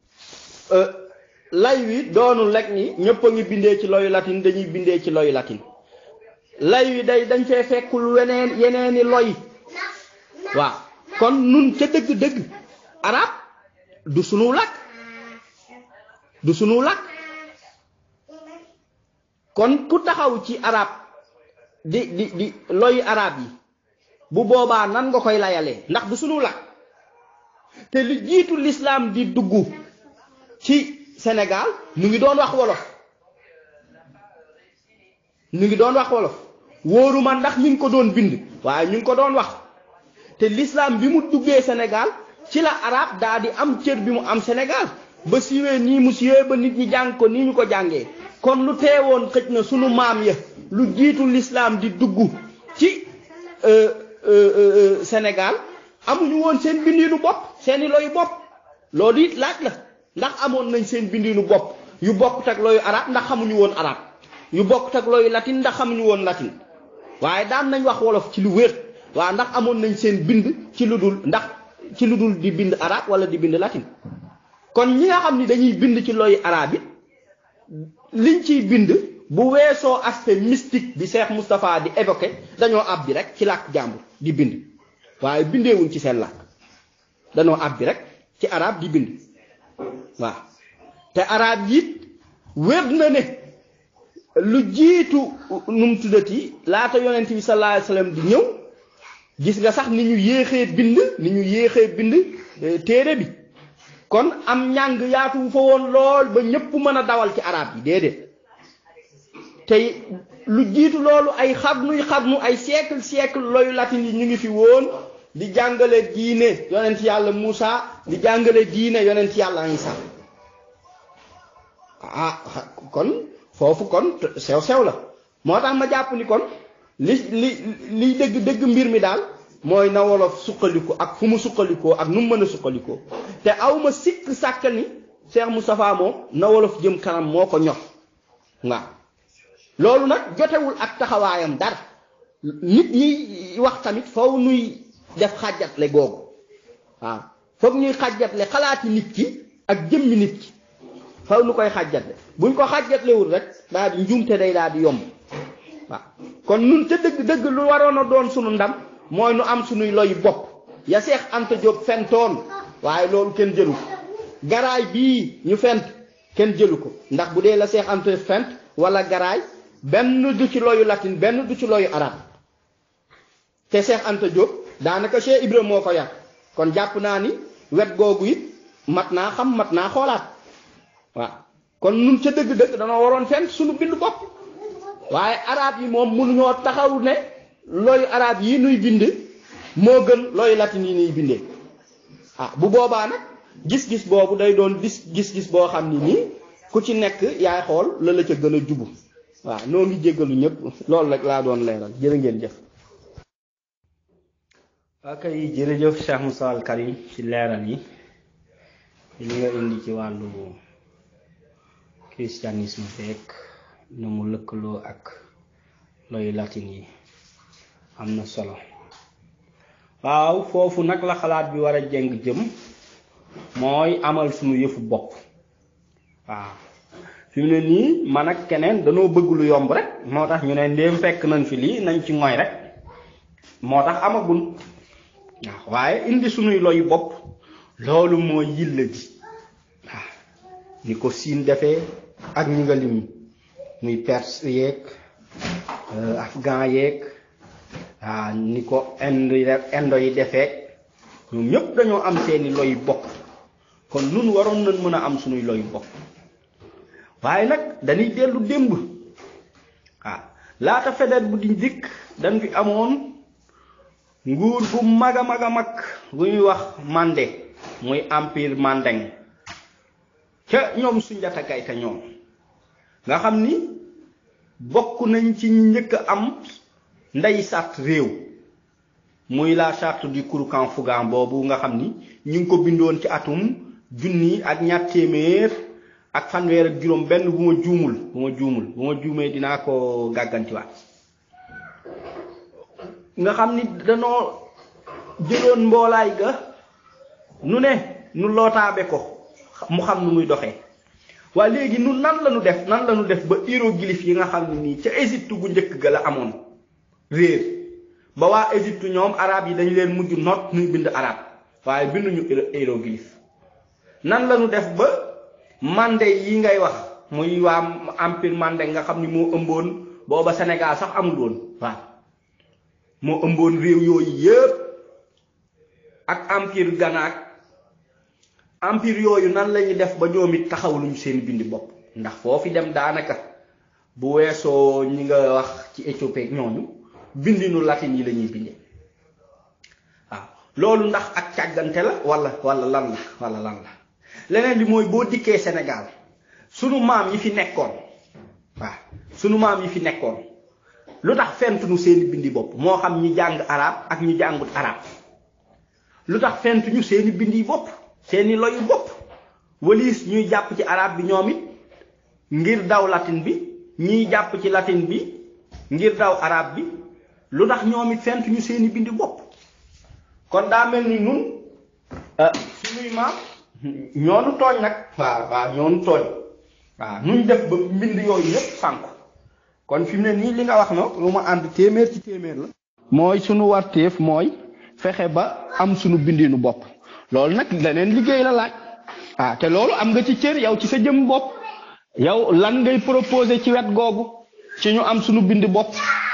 lay wi doonul rek ni ñëpp a ngi bindee ci loyu latin dañuy bindee ci loyu latin lay wi day dañ fee fekkul weneen yeneeni loy waaw kon nun ca dëgg-dëgg arab du sunu làkk du sunu làkk kon ku taxaw ci arab di di di loyu arab yi bu boobaa nan nga koy layalee ndax du sunu làkk te lu jiitu lislaam di dugg ci Sénégal ñu ngi doon wax wolof ñu ngi doon wax wolof wóoru ma ndax ñu ngi ko doon bind waaye ñu ngi ko doon wax te l'islam bi mu duggee Sénégal ci la arab daa di am cër bi mu am Sénégal ba siiwee nii mu siiwee ba nit ñi jàng ko nii ñu ko jàngee kon lu teewoon xëj na sunu maam ya lu jiitu l'islam di dugg ci Sénégal amuñu woon seen bindiinu bopp seeni loyu bopp loolu it laaj la ndax amoon nañ seen bindiinu bopp yu bokkut ak loyu arab ndax xamuñu woon arab yu bokkut ak loyu latin ndax xamuñu woon latin waaye daan nañ wax wolof ci lu wér waaw ndax amoon nañ seen bind ci lu dul ndax ci lu dul di bind arab wala di bind latin kon ñi nga xam ni dañuy bind ci loyu arab it liñ ciy bind bu weesoo aspect mystique bi Cheikh Moustapha di évoqué dañoo ab bi rek ci làkk jàmbur di bind waaye bindeewuñ ci seen làkk dañoo ab bi rek ci arab di bind waaw te arab yi wér na ne lu jiitu nu mu tuddati laata yonent bi sallallahu alayhi wasallam di ñëw gis nga sax ni ñu yéexee bind ni ñu yéexee bind téere bi kon am njàng yaatu fa woon lool ba ñépp mën a dawal ci arab yi déedéet te lu jiitu loolu ay xarnuy xarnu ay siècle siècle loyu latin yi ñu ngi fi woon di jàngale diine yonent yàlla Muusa di jàngale diine yonent yàlla Isa ah kon foofu kon sew sew la moo tax ma jàpp ni kon li li liy dëgg dëgg mbir mi daal mooy na wolof suqaliku ak fu mu suqalikoo ak nu mu mën a suqalikoo te awma sikk sàkk ni Cheikh Moustapha moom na wolof jëm kanam moo ko ñor waaw loolu nag jotewul ak taxawaayam dara nit ñi wax tamit foofu nuy def xàjjatle googu waaw foog ñuy xàjjatle xalaati nit ki ak jëmmi nit ki faw nu koy xàjjatle buñ ko xàjjatlewul rek daal di njuumte day daal di yomb waaw kon nun ca dëgg dëgg lu waroon a doon sunu ndam mooy nu am sunuy loy bopp ya Seex Anta Jóob fentoon waaye loolu kenn jëlu ko garaay bii ñu fent kenn jëlu ko ndax bu dee la Seex Anta fent wala garaay benn du ci loyu latin benn du ci loyu arab te Seex Anta Jóob daanaka Cheikh Ibrahima moo ko yar kon jàpp naa ni wet googu it mat naa xam mat naa xoolaat waaw kon nun ca dëgg-dëgg danoo waroon fent suñu bindu bopp waaye arab yi moom mënuñoo taxaw ne looyu arab yi nuy bind moo gën looyu latin yi nuy bindee ah bu boobaa nag gis-gis boobu day doon gis gis-gis boo xam ni nii ku ci nekk yaay xool la la ca gën a jubu waaw noo ngi jéggalu ñëpp loolu rek laa doon leeral jërë ngeen jëf waa kay jërëjëf Cheikh Moussa Al Karim ci leeral yi li nga indi ci wàllu christianisme fekk nu mu lëkkaloo ak loyu latin yi am na solo waaw foofu nag la xalaat bi war a jeng jëm mooy amal sunu yëfu bopp waaw fi mu ne nii man ak keneen danoo bëgg lu yomb rek moo tax ñu ne ndéem fekk nañ fi lii nañ ci ngoy rek moo tax amagun waaw waaye indi sunuy loyu bopp loolu mooy yilla ji waaw ni ko siin defee ak ñi nga lim muy perse yeeg afghan yeeg waaw ni ko indo yi indo yi defee ñoom ñëpp dañoo am seeni loyu bopp kon nun waroon nañ mën a am sunuy loyu bopp waaye nag dañuy dellu démb waaw laata fedet bu di dikk dañ fi amoon nguur gu mag a mag a mag bu ñuy wax Mandé muy empire Mandeng ca ñoom Sunjata Kayta ñoom nga xam ni bokk nañ ci ñi njëkk a am ndey sàtt réew muy la charte du Kouroukan Fougan boobu nga xam ni ñu ngi ko bindoon ci atum junni ak ñaar téeméer ak fanweer ak juróom benn bu ma juumul bu ma juumul bu ma juumee dinaa ko gàggantiwaat nga xam ni danoo jëloon mboolaay ga nu ne nu lootaabe ko mu xam nu muy doxee waaye léegi nu nan la nu def nan la nu def ba hiéroglyphe yi nga xam ne nii ca Égypte gu njëkk ga la amoon réer ba waa Égypte ñoom arab yi dañu leen mujj noot nuy bind arab waaye binduñu hiéroglyphe nan la nu def ba mandé yi ngay wax muy waa empire mandé nga xam ni moo ëmboon booba Sénégal sax amul woon waaw moo ëmboon réew yooyu yépp ak empire Ghana empire yooyu nan lañuy def ba ñoom it taxawluñu seen bindi bopp ndax foofi dem daanaka bu weesoo ñi nga wax ci Éthiopie ak ñooñu bindinu latin yi la ñuy bindee waaw loolu ndax ak càggante la wala wala lan la wala lan la leneen li mooy boo dikkee Sénégal sunu maam yi fi nekkoon waaw sunu maam yi fi nekkoon lu tax fentuñu seeni bindi bopp moo xam ñi jàng arab ak ñi jàngut arab lu tax fentuñu seeni bindi bopp seeni loyu bopp waliis ñuy jàpp ci arab bi ñoom it ngir daw latin bi ñiy jàpp ci latin bi ngir daw arab bi lu tax ñoom it fentuñu seeni bindi bopp kon daa mel ni nun suñuy maam ñoonu tooñ nag waaw waaw ñoonu tooñ waaw nuñ def ba mbind yooyu yépp sànku kon fi mu ne nii li nga wax na lu ma ànd téeméer ci téeméer la mooy sunu warteef mooy fexe ba am sunu bindinu bopp loolu nag leneen liggéey la laaj ah te loolu am nga ci cër yow ci sa jëm bopp yow lan ngay proposer ci wet googu ci ñu am sunu bind bopp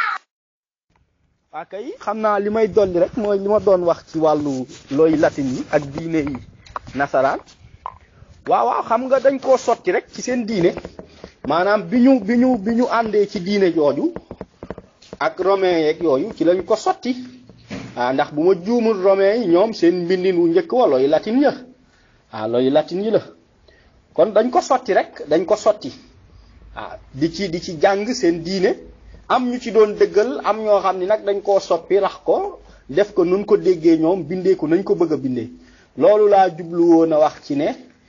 waa kay xam naa li may dolli rek mooy li ma doon wax ci wàllu looy latin yi ak diine yi nasaraan waaw waaw xam nga dañ koo sotti rek ci seen diine maanaam bi ñu bi ñu bi ñu àndee ci diine jooju ak romain yeeg yooyu ci lañ ko sotti ah ndax bu ma juumul romain yi ñoom seen mbindin wu njëkk wa looy latin ya ah looy latin yi la kon dañ ko sotti rek dañ ko sotti ah di ci di ci jàng seen diine am ñu ci doon dëggal am ñoo xam ni nag dañ koo soppi rax ko def ko nun ko déggee ñoom bindee ko nañ ko bëgg a bindee loolu laa jublu woon a wax ci ne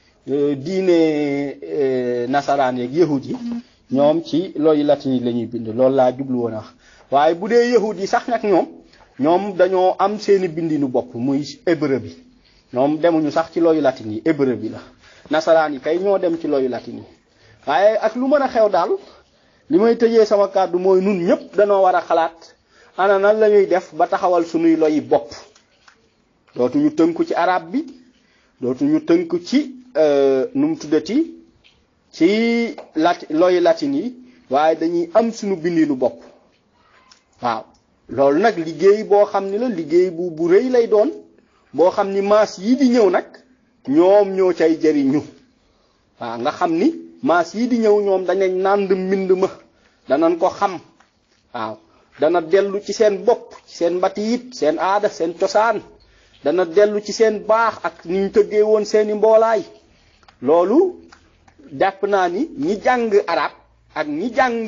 diine nasaraan yeeg yahud yi ñoom ci looy latin yi la ñuy bind loolu laa jublu woon a wax waaye bu dee yahud yi sax nag ñoom ñoom dañoo am seeni bindinu bopp muy hébreu bi ñoom demuñu sax ci looyu latin yi hébreu bi la nasaraan yi kay ñoo dem ci looyu latin yi waaye ak lu mën a xew daal li may tëjee sama kàddu mooy nun ñëpp danoo war a xalaat ana nan la ñuy def ba taxawal sunuy loyi bopp dootuñu tënku ci arab bi dootuñu tënku ci nu mu tuddati ci lati looyu latin yi waaye dañuy am sunu bindinu bopp waaw loolu nag liggéey boo xam ni la liggéey bu bu rëy lay doon boo xam ni maas yii di ñëw nag ñoom ñoo cay jëriñu waaw nga xam ni maas yii di ñëw ñoom danañ nànd mbind ma danañ ko xam waaw dana dellu ci seen bopp ci seen mbatiit seen aada seen cosaan dana dellu ci seen baax ak ni ñu tëggee woon seeni mboolaay loolu jàpp naa ni ñi jàng arab ak ñi jàng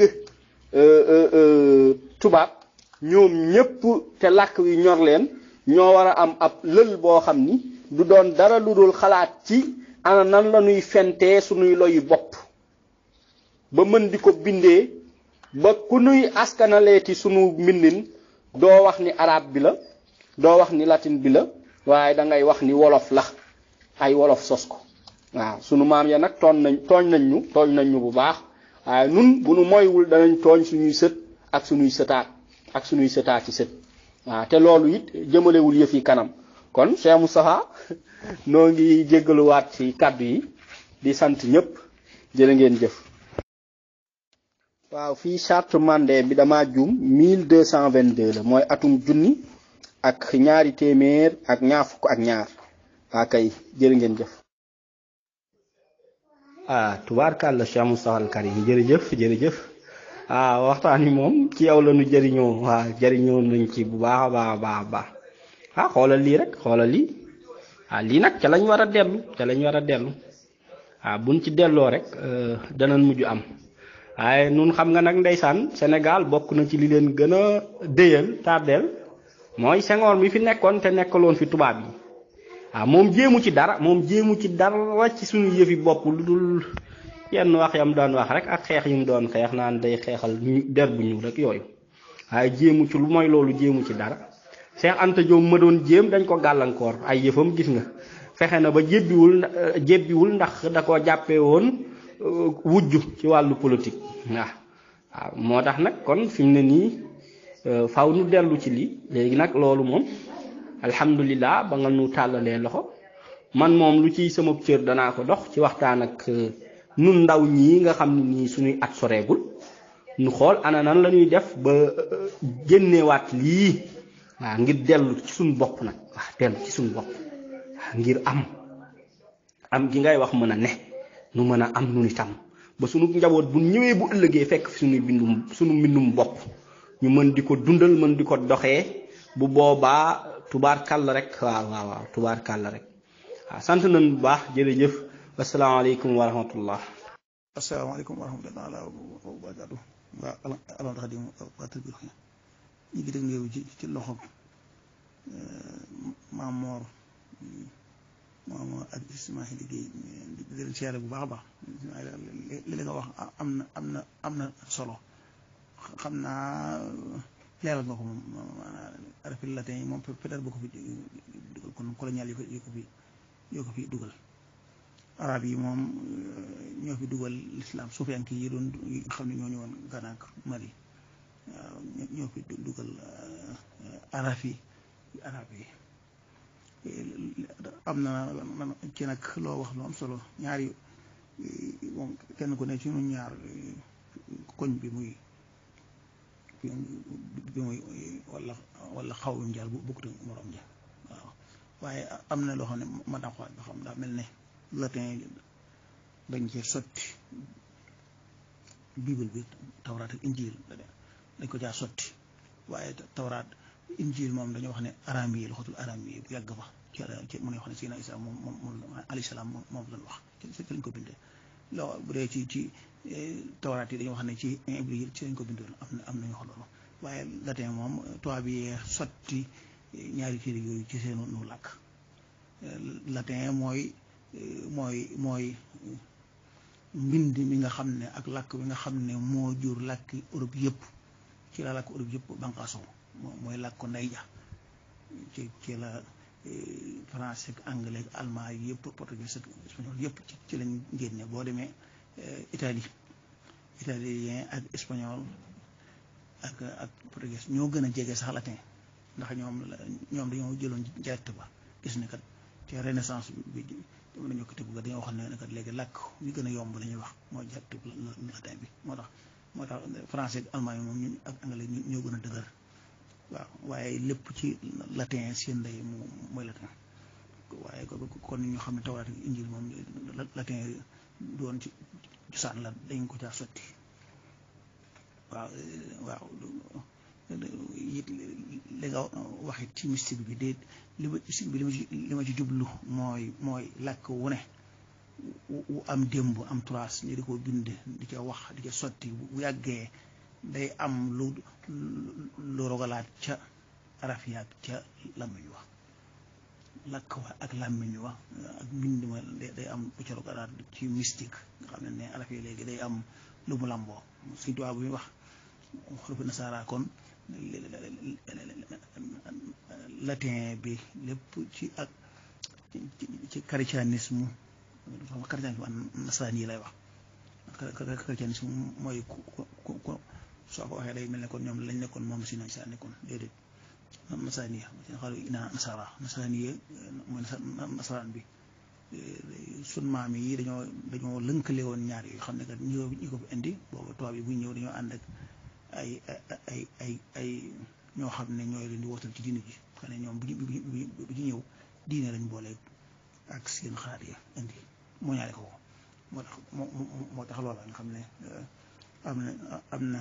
tubaab ñoom ñépp te làkk wi ñor leen ñoo war a am ab lël boo xam ni du doon dara lu dul xalaat ci ana nan la ñuy fentee suñuy loyu bopp ba mën di ko bindee ba ku nuy askanaleeti sunu mbindin doo wax ni arab bi la doo wax ni latin bi la waaye da ngay wax ni wolof la ay wolof sos ko waaw sunu maam ya nag tooñ nañ tooñ nañ ñu tooñ nañ ñu bu baax waaye nun bu nu moywul danañ tooñ suñuy sët ak suñuy sëtaat ak suñuy sëtaat ci sët waaw te loolu it jëmalewul yëf yi kanam kon Cheikh Moustapha noo ngi jéggaluwaat ci kàddu yi di sant ñëpp jërë ngeen jëf waaw fii charte mandé bi dama juum 1222 la mooy atum junni ak ñaari téeméer ak ñaar fukk ak ñaar waa kay jërë ngeen jëf ah tubaarkàlla Cheikh Moustapha al Karim jërëjëf jërëjëf ah waxtaan wi moom ci yow la ñu jëriñoo waa jëriñoo nañ ci bu baax a baax a baax a baax ah xoolal lii rek xoolal lii ah lii nag ca lañ war a dellu ca lañ war a dellu ah buñ ci delloo rek danañ mujj am waaye nun xam nga nag ndeysaan Sénégal bokk na ci li leen gën a déyal tardeel mooy Senghor mi fi nekkoon te nekkaloon fi tubaab yi waaw moom jéemu ci dara moom jéemu ci dara ci suñu yëfi bopp lu dul yenn wax yam doon wax rek ak xeex yu mu doon xeex naan day xeexal der bu ñuul rek yooyu waaye jéemu ci lu mooy loolu jéemu ci dara Cheikh Anta Diop ma doon jéem dañ ko gàllankoor ay yëfam gis nga fexe na ba jébbiwul jébbiwul ndax da ko jàppee woon wujj ci wàllu politique waaw waaw moo tax nag kon fi mu ne nii faw nu dellu ci lii léegi nag loolu moom alhamdulilah ba nga nu tàllalee loxo man moom lu ciy sama cër danaa ko dox ci waxtaan ak nun ndaw ñii nga xam ne nii suñuy at soreegul nu xool ana nan la ñuy def ba génnewaat lii waaw ngir dellu ci suñu bopp nag waaw dellu ci suñu bopp waaw ngir am am gi ngay wax mën a ne nu mën a am nu itam ba suñu njaboot bu ñëwee bu ëllëgee fekk fi suñuy bindum suñu mbindum bopp ñu mën di ko dundal mën di ko doxee bu boobaa tubaar kàll rek waaw waaw waaw tubaar kàll rek waaw sant nañ bu baax jërëjëf asalaamaaleykum wa rahmatullah asalaamaaleykum wa rahmatulah wa barakaatu waa alal xadim waa tërbir ñu ngi dégg néew ci ci loxo maam Moor maam Moor ak Ismaïla Guèye di leen seere bu baax a baax li li nga wax am na am na am na solo xam naa leeral nga ko moom arafil latin yi moom peut-être boo ko fi dugal kon colonial yi ko yi ko fi yoo ko fi dugal arab yi moom ñoo fi dugal l'islam suufiyanke yi doon yi nga xam ne ñoo ñëwoon Gana ak Mali waaw ñoo fi dugal arab yi arab yi am na ci nag loo wax lu am solo ñaari moom kenn ku ne ci ñun ñaar koñ bi muy bi muy wala wala xaw yu njaal bu bokkut ak morom ja waaw waaye am na loo xam ne ma daa xool ba xam daa mel ne latin dañ cee sotti bible bi tawraat ak injil dañ ko caa sotti waaye tawraat injil moom dañoo wax ne aram yi loxatul aram yi bu yàgg ba ci ci mu ne wax ne Seydina Isa moom moom moom alayhi salaam moom lañ wax ci lañ ko bindee loo bu dee ci ci tawraat yi dañoo wax ne ci ibril ci lañ ko bindoon am na am nañu wax loolu waaye latin moom tubaab bi sotti ñaari téere yooyu ci seen nu làkk latin mooy mooy mooy mbind mi nga xam ne ak làkk bi nga xam ne moo jur làkki Europe yëpp ci la làkk Europe yëpp banqaasoo mooy làkk ko ndey ja ci ci la français ak anglais ak allemand yëpp portugais ak espagnol yëpp ci lañ génne boo demee Italie italien ak espagnol ak ak portugais ñoo gën a jege sax latin ndax ñoom ñoom dañoo jëloon direct ba gis ne kat ci renaissance bi dama nañu ko tëgg ba dañoo wax ne kat léegi làkk yu gën a yomb la ñuy wax mooy direct latin bi moo tax moo tax français ak allemand yi moom ñu ak anglais ñoo gën a dëgër waaw waaye lépp ci latin seen ndey mooy latin waaye kon ñu xam ne tawraat ak injil moom latin doon ci cosaan la dañ ko caa sotti waaw waaw it li nga wax it ci mystique bi de li ma mystique bi li ma ci li ma ci jublu mooy mooy làkk wu ne wu am démb am trace ñu di ko bind di ca wax di ca sotti bu yàggee day am lu lu rogalaat ca araf yaag ca làmmiñ wax làkk wa ak làmmiñ wa ak mbind ma day am puccaru garaat ci mystique nga xam ne ne araf yi léegi day am lu mu làmboo Sëñ Tuubaa bu muy wax xurufi nasaara kon latin bi lépp ci ak ci chrétianisme xam nga chrétianisme ak nasaraan yi lay wax chrétianisme mooy ku ku ku soo ko waxee day mel ne kon ñoom lañ nekkoon moom si nañ saa nekkoon déedéet nasaraan yi xaal ina nasara nasaraan yi mooy nasaraan bi sun maam yi dañoo dañoo lënkale woon ñaar yoo xam ne kat ñi ko ñi ko fi indi boobu tubaab yi bu ñëw dañoo ànd ak ay ay ay ay ñoo xam ne ñooy leen di wootal ci diine ji xam ne ñoom bu ñu bu ñu ñëw diine lañ boole ak seen xalaat yi indi moo ñaale ko moo tax moo moo tax loola nga xam ne am na am na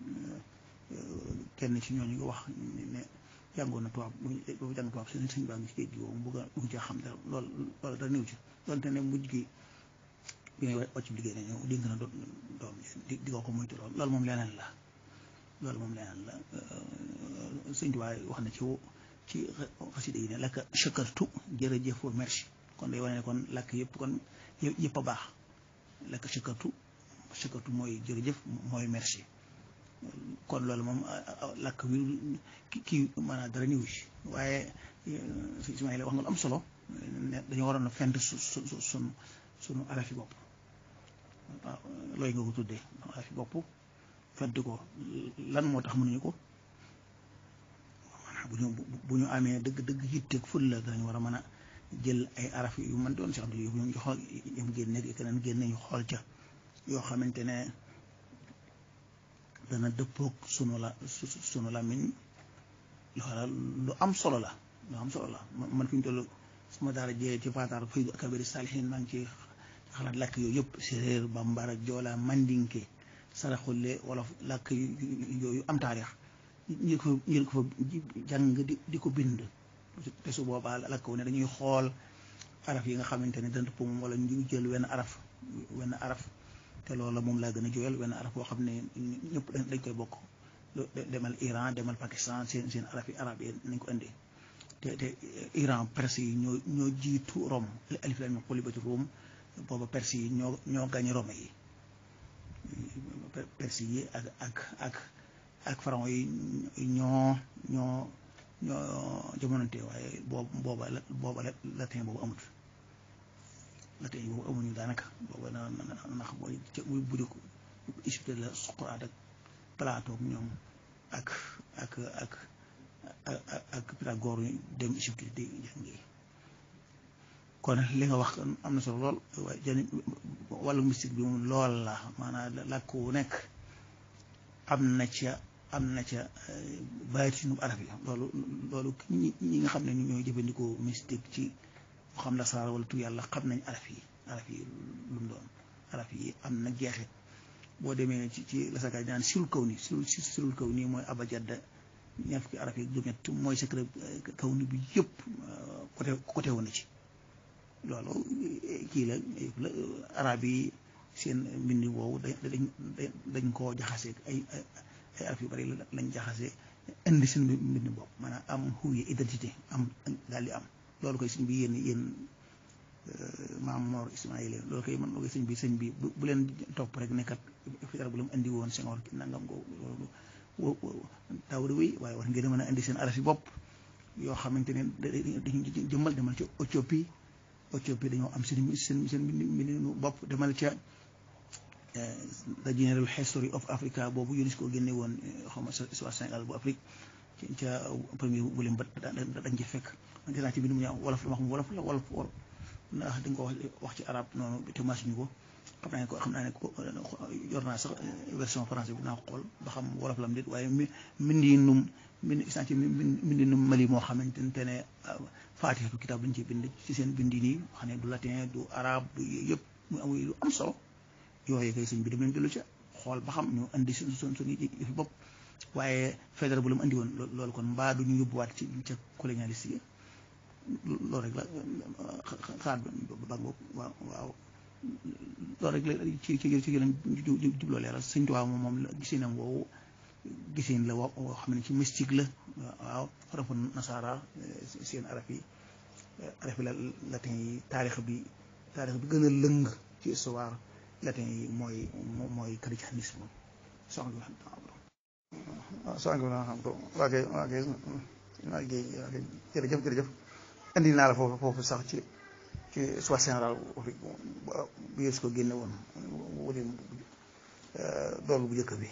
kenn ci ñooñu nga wax ne jàngoon na tubaab bu jàng tubaab seen sëñ baa ngi ci géej gi moom bëgg bëgg cee xam dara lool loolu dara néew ci donte ne mujj gi bi ngay wàcc liggéey nañu dénk na doom di di ko ko moytu lool loolu moom leneen la loolu moom leneen la sëñ Tuubaa wax na ci ci xasida yi ne lakk chakartu jërëjëf wa merci kon day wane ne kon lakk yëpp kon yëpp a baax lakk chakartu chakartu mooy jërëjëf mooy merci kon loolu moom lakk wi kii maanaam dara niwu ci waaye si Ismaïla wax nga lu am solo ne dañoo waroon a fent su su sunu sunu arafi bopp waaw looy nga ko tuddee arafi bopp fent ko lan moo tax mënuñu ko maanaam bu ñu bu ñu amee dëgg dëgg yitteeg ful la dañu war a mën a jël ay araf yu mën doon si xam ne yu ñu xool yam génne keneen génne ñu xool ca yoo xamante ne dana dëppoog sunu la sunu làmmiñ loola lu am solo la lu am solo la man fi ñu toll sama daara jee ci faataar faydu akabiri saalihin maa ngi ci xalaat làkk yooyu yëpp séeréer bambara joola mandinke saraxulle wolof làkk yooyu am taarix ñi ko ñi ko fa jàng di di ko bind te su boobaa làkk wu ne dañuy xool araf yi nga xamante ne dana dëppoo moom wala ñu jël wenn araf wenn araf te loolu moom laa gën a jooyal wenn araf boo xam ne ñëpp dañ koy bokk demal Iran demal Pakistan seen seen araf yi arab yi nañ ko indi te te Iran perse yi ñoo ñoo jiitu Rome alif laam miim qulibati Rum booba perse yi ñoo ñoo gañe Rome yi perse yi ak ak ak ak pharaon yi ñoo ñoo ñoo jamonante waaye boobu booba la booba la latin boobu amut latin yi boobu amuñu daanaka booba na ndax mooy muy buddi ko Égypte la Socrate ak Platon ak ñoom ak ak ak ak Pythagore dem Égypte di jàngi kon li nga wax am na solo lool waaye jani wàllu mystique bi moom lool la maanaam làkk wu nekk am na ca am na ca baatinu araf yi loolu loolu ñi ñi nga xam ne ñooy jëfandikoo mystique ci mu xam la saar wala tu yàlla xam nañ araf yi araf yi lu mu doon araf yi am na jeexit boo demee ci ci la sakaay daan sirul kaw ni sirul sirul kaw nii mooy abajadda ñaar fukki araf yi juróom-ñett mooy secret kaw ni bi yëpp côté côté wu na ci loolu kii la la arab yi seen mbind woowu dañ dañ koo jaxase ay ay araf yu bari lañ jaxase indi seen mbind bopp maanaam am huye identité am daal di am loolu koy sëñ bi yéen yéen maam Mor Ismaïla loolu koy man loolu sëñ bi sëñ bi bu leen topp rek nekkat fitar bu la mu indi woon Senghor ki nangam ko loolu taw di wéy waaye war ngeen mën a indi seen araf yi bopp yoo xamante ne dañu jëmmal demal ci Éthiopie Éthiopie dañoo am seen seen seen mbindinu bopp demal ca the General History of Africa boobu UNESCO génne woon xaw ma histoire Sénégal bu Afrique ca premier volume ba dañ ci fekk man dinaa ci bind mu ñëw wolof la wax mu wolof la wolof wolof ndax dañ ko wax wax ci arab noonu te masuñu ko xam naa ne ko xam naa ne ko yor naa sax version français bi naa ko xool ba xam wolof la am déet waaye mi mbindinum mbind isaan ci mbindinum mali moo xamante ne faatixatu kitaab lañ ci bind ci seen bindi nii xam ne du latin du arabe du yëpp mu am lu am solo yooyu kay sëñ bi dem leen dellu ca xool ba xam ñu andi suñ suñ suñu yëfi bopp waaye fédéral bu la mu andi woon loolu kon mbaa du ñu yóbbuwaat ci ca colonialiste yi loolu rek la xaar ba boobu waaw waaw loolu rek la ci ci ci lañ jubloo leeral sëñ Tuubaa moom moom la gisinam woowu gisin la woo xam ne ci mystique la waaw xarafu nasaara seen araf yi araf la latin yi taarix bi taarix bi gën a lëng ci histoire latin yi mooy mooy christianisme soxna soxna xam ko waa kay waa kay waa kay jërëjëf jërëjëf indi naa la foofu foofu sax ci ci soit général bi yées ko génne woon wala doolu bu njëkk bi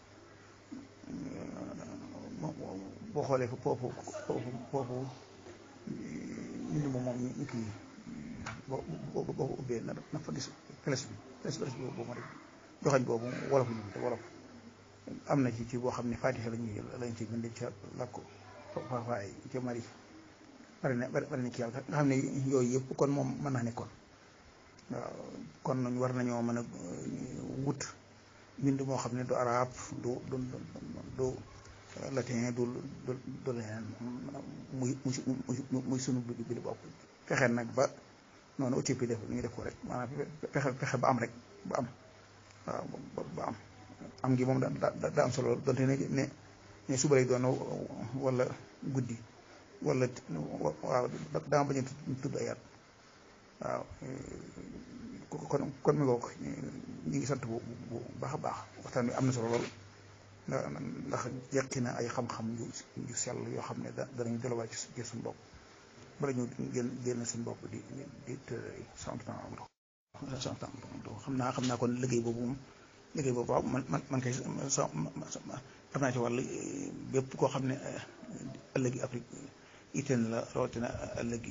boo xoolee foofu foofu foofu nit moom moom ñu kii boo boo boo ubbee na na fa gis flèche bi flèche flèche boobu ma def joxañ boobu wolof ñu te wolof am na ci ci boo xam ne Fatiha la ñuy lañ ci bind ca làkku fafaay ca mari bari na bari na ci yàlla nga xam ne yooyu yëpp kon moom mën naa nekkoon waaw kon war nañoo mën a wut mbind moo xam ne du arab du du du latin du du du leneen muy muy muy sunu bi bi bopp fexe nag ba noonu Éthiopie def ñu def ko rek maanaam fexe fexe ba am rek ba am waaw ba am am ngi moom da da am solo donte ne ne ne suba lay doon wala guddi wala waaw dama bañ a tudd ay at waaw kon kon mi ngoog ñu ngi sant bu bu baax a baax waxtaan bi am na solo lool ndax jeqi na ay xam-xam yu yu sell yoo xam ne da danañu delluwaat ci suñu bopp bala ñu génn génn suñu bopp di di di tërëri sant naa am sant xam naa xam naa kon liggéey boobu moom liggéey boobu waaw man man man kay sa am naa ci wàll bépp koo xam ne ëllëgi Afrique itteel la rawatina ëllëgi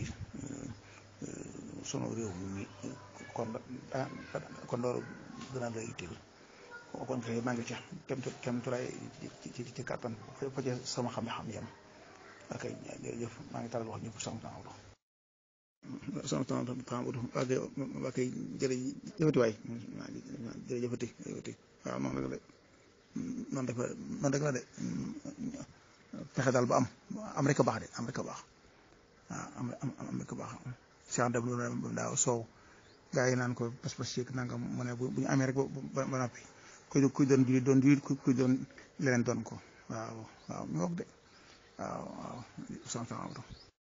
sunu réew mi kon da kon loolu dina la itteel kon kay maa ngi ca kem kem turaay ci ci ci kàttan fa ca sama xam-xam yam ok jërëjëf maa ngi talal wax ñëpp sama temps wala sama temps temps wala ok ok jërëjëfati waay jërëjëfati jërëjëfati waaw noonu rek la noonu rek la noonu rek la de fexe daal ba am am rek a baax de am rek a baax waaw am am rek a baax Cheikh Deme lu ne daaw soow gaa yi naan ko pas-pas yeeg nangam mu ne bu ñu amee rek ba ba noppi kuy kuy doon jullit doon jullit kuy doon leneen doon ko waaw waaw ñu wax de waaw waaw sant